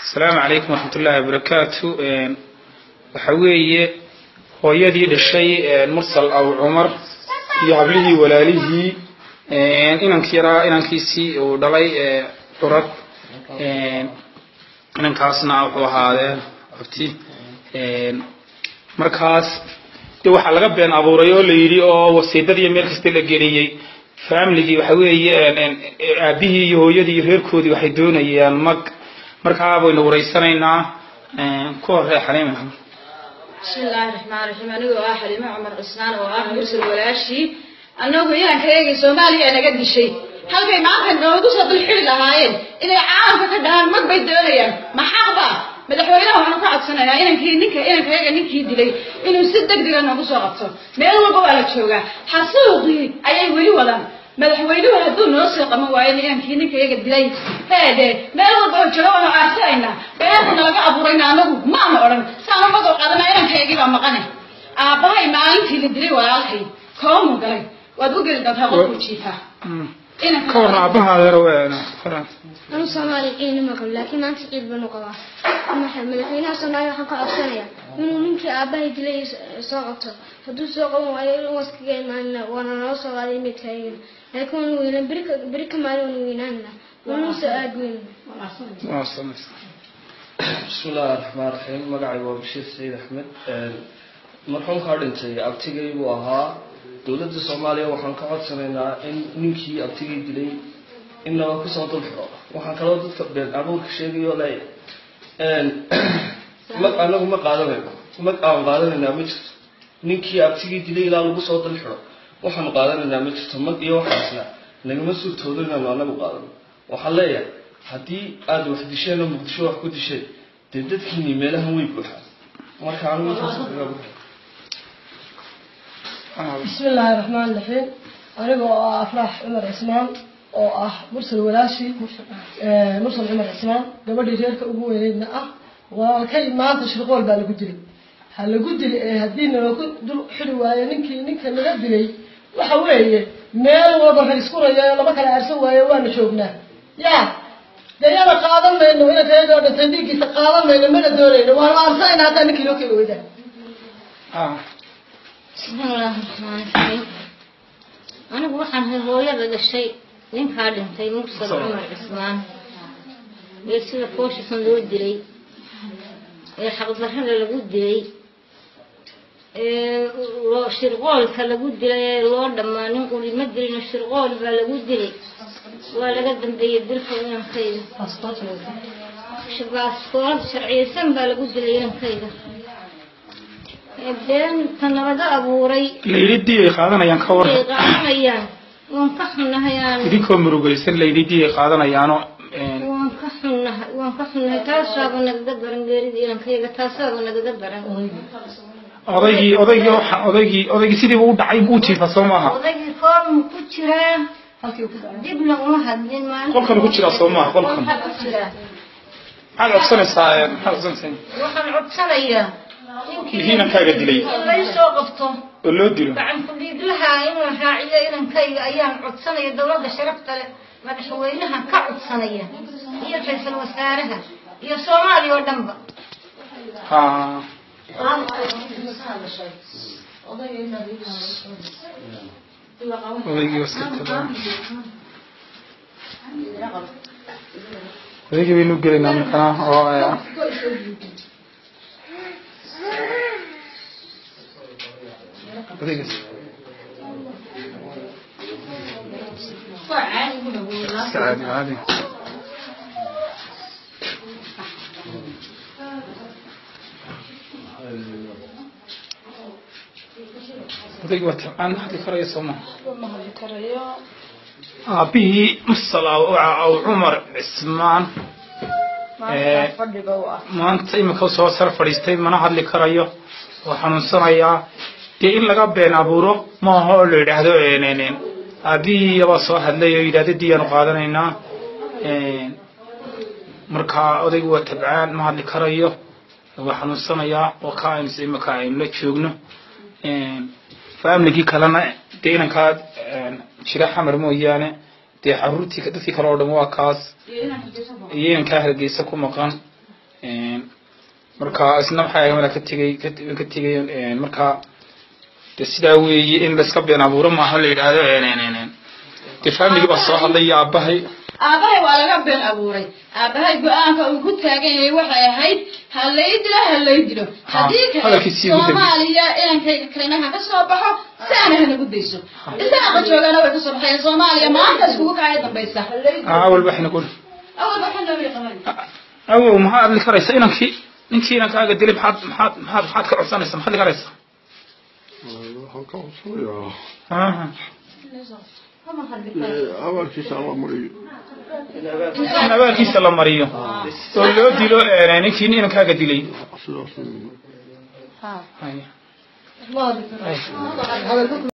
asalaamu calaykum waraxmat ullaahi wabarakaatu waxa weeye hooyadii dhashay mursal aw cumar iyo hablihii walaalihii inankii yaraa inankiisii uu dhalay curad inankaasna wuxuu ahaadee abti markaas de waxaa laga been abuuray oo la yidhi oo wasiidadii meel kasta la geliyey familigii waxa weeye aabihii iyo hooyadii iyo reerkoodii waxay doonayaan mag markaa baynu wareysanaynaa ku horee xaliima bismi illaahi raxmaan raxiim anigoo ah xaliimo cumar cismaan oo ah mursal walaashii annagu inaan ka eegay soomaaliya naga dishay halkay maanta noogu soo dulxili lahaayeen inay caalamka ka dhahaan mag bay doonayaan maxaqba madaxweynaha waxaan ka codsanayaa inankii ninka inankayaga ninkii dilay inuu si degdega noogu soo qabto meel walba waa la joogaa xasuuqii ayay weli wadaan madaxweynuhu hadduu noo soo qaban waayo inankii ninkayaga dilay heede meel walba oo jooga waanu aarsanayna beerta nalaga abuurayna anagu maana odhan saana magoo qaadana inankayagii baa maqane aabbahay maalintii la dilay walaalkay koomu galay waad u geli doontaa qofkuu jiifaa ka warna aabahaadeero qoran anu soomaali ciidna ma qabo laakiin maanta ciid banu qabaa maxay madaxweynaha soomaaliya waxaan ka codsanayaa inuu ninkii aabbahay dilay soo qabto hadduu soo qaban waayo in waskaga imaanina waana noo soo qaaday midkaagan laakiin waanu weynaan beri ka beri ka maalin waanu weynaanina waanu soo aad weyn bismi illaahi raxmaan raxiim magacay waa bashiir saciid axmed marxuumkaa dhintay abtigay buu ahaa dowladda soomaaliya waxaan ka codsanaynaa in ninkii abtigay dilay in naba kusoo dul xiro waxaan kaloo dadka been abuurka sheegayo le mag anagu ma qaadanayno mag aan qaadanaynaa ma jirto ninkii abtigii dilay ilaa lagu soo dul xiro waxaanu qaadanaynaa ma jirto mag iyo waxaasna nagama suurtoodo inaanu anagu qaadano waxaan leeyahay haddii aada wax disheen oo muqdisho wax ku disheen dee dadkiini meelahan way buuxaan marka anigu intaas kaga buuxa bismi illaahi raxmaan raxiim aniga oo ah afraax cumar cismaan oo ah mursal walaashi mursal cumar cismaan gabadhii reerka ugu weyneydna ah walaalkay maanta shirqool baa lagu dilay ha lagu dilay ee haddii nalaku dul xiri waayo ninkii ninka naga dilay waxa weeye meel walba rag isku rayayo lama kala aarsan waayo waana joognaa ya dee yana qaadan mayno inankayagoo dhintay dhiiggiisa qaadan mayno mana doonayno waana aarsanayna haddaa ninkii loo keli weydaan bismi illaahi raxmaan raxiim anigu waxaan hay hooyada dhashay ninkaa dhintay mursal cumar cismaan ee sida fooshisan loo dilay ee xaqdarrada lagu dilay ee loo shirqoolka lagu dilay ee loo dhammaa nin quli ma dilino shirqool baa lagu dilay waa laga dambeeyey dilka inankayda baaskoolad sharciyeysan baa lagu dilay inankayda beenta nalaga abuuray layidhi diyay qaadanayaan ka ay warran qaadanayaan waan ka xunnahay aan idinkoo murugaysan layidhi diyay qaadanayaanoo waan ka xunnahay waan ka xunnahay taasaaba nagaga daran geerida ilankayaga taasaaba nagaga daran odaygii odaygii waxa odaygii odaygii sidiiba u dhacay buu jiifa soo maaha odaygii koormu ku jiraa halkii ku dhacay dibna uma hadlin maalin qolkana ku jiraa soo maaha qolkan Qolka ku jiraa maxaad codsanaysaa ee, maxaad codsanaysaa waxaan codsanayaa Ninkii inankaaga dilay. lay soo qabto oo loo dilo gacan ku dhiiglaha inuu raaciyo inankayga ayaan codsanaya dowladda sharafta leh madaxweynaha ka codsanaya iyo ra-iisul wasaaraha iyo soomaaliya oo dhanba ha odaygii waska tagaa odaygii baynu gelaynaa markana oo eh, odaygaas iska caadi caadi odaygii waa tabcaan ma hadli karaya soo maha ma hadli karayo aabihii mursal aw aw cumar cismaan maanta fadhiga u ah maanta imika soo sar fadhiistay mana hadli karayo oo xanuunsanayaa dee in laga been abuuro maaha oo la yidhaahdo aabihii baa soo hadlay oo yidhahdo diyaanu qaadanaynaa marka odaygu waa tabcaan ma hadli karayo waa xanuunsanayaa oo ka aynu imika aynu la joogno familigii kalena dee inankaa jira xamar mooyaane dee caruurtii dadkii kale oo dhan waa kaas iyo inankaa hargeysa ku maqan marka isna maxay ahayd wala ka tegay ka tegay marka de sidaa weeye in layska been abuuro maaha la yidhaahdo de family baa soo hadlay iyo aabahay aabahay waa laga been abuuray aabahay go-aanka uu ku taagan yahay waxay ahayd ha lay dilo ha lay dilo haddii kale hadalkiisii ugu dambeeyey. soomaaliya inankayga kalena ha ka soo baxo saana hanagu dayso isaaqa joogana way kasoo baxeen soomaaliya maanta iskugu kacay dambaysa awal waxayna ku awal waxaa loo yaqaan awow maxaa adli karaysa inankii ninkii inankaaga dilay maxaad maxaad maxaad maxaad ka codsanaysa maxaad li karaysa waxaan ka codsanayaa aha abaarkiisa alla mariyo in abaalkiisa la mariyo oo loo dilo ninkii inankaaga dilay sidaas Haya. ma hadli karo